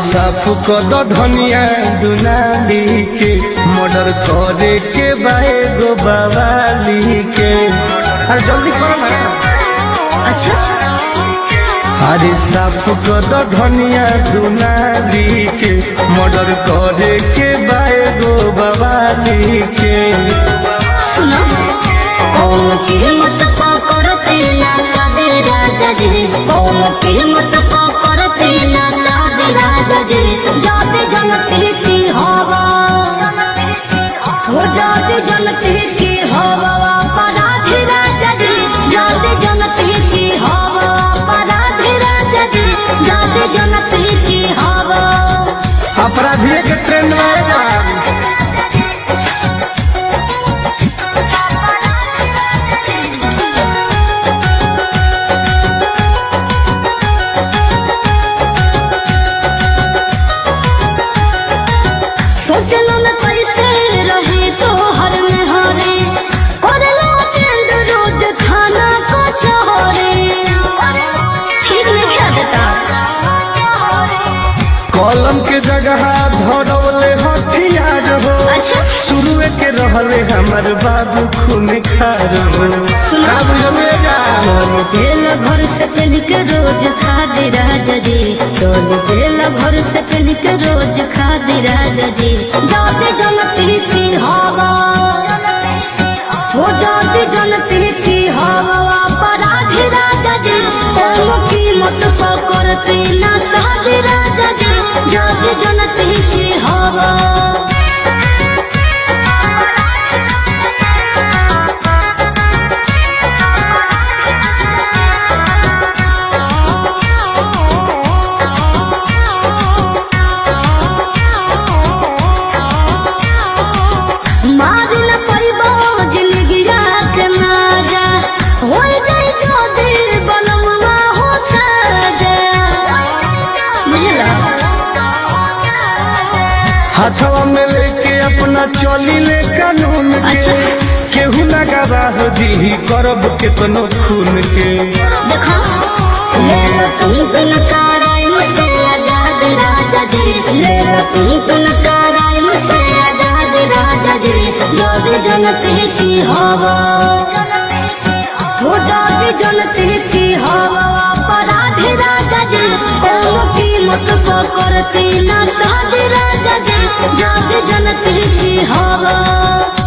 साफ कर दो धनिया दुनाली के मर्डर करे के बाए गो बवाली के अरे जल्दी करो ना अच्छा अरे साफ कर दो धनिया दुनाली के मर्डर करे के बाए गो बवाली के सुनो कौन कीमत पकड़ते ना सादे राजा जी कौन कीमत पकड़ते ना सादे राजा जी जाते जनते की हवा हो जाते जनते की हवा अपराधी राजा जी जाते जनते की हवा अपराधी राजा जी जाते जनते की हवा अपराधी के ट्रेंड में आएगा सोचलो न कैसे रहे तो हर में हरे करलो टेंड रोज खाना को चोरे ठीक नहीं खा देता कलम के जगह धरौले हथियार हो अच्छा शुरुए के रहले हमर बाबू खून खार हो सुना। का बुझलिएगा तेल भर से पहन के रोज खा दे राजा जी चोल तेल भर से पहन के रोज खा दे राजा जी जाते जनती की हवा हो जाते जनती की हवा अपराधी राजा जी कौन कीमत पकड़ते ना साधे राजा जी जाते जनती की हवा मारी न पैबो जिंदगिया के माजा हो जाई जो दिल बनवा हो साजा बुझला हाथवा में लेके अपना चली ले कानून के अच्छा। केहू ना गवाह दी करब केतनो खून के देखो ले लो तुम तुम काराय मुझसे आजाद राजा जी ले लो तुम तुम काराय मुझसे आजाद राजा जी जोद जनते की हवा हो जाती जनते की हवा अपराधी राजा जी कौन कीमत पकड़ती ना साधे राजा जी जाते जनते की हवा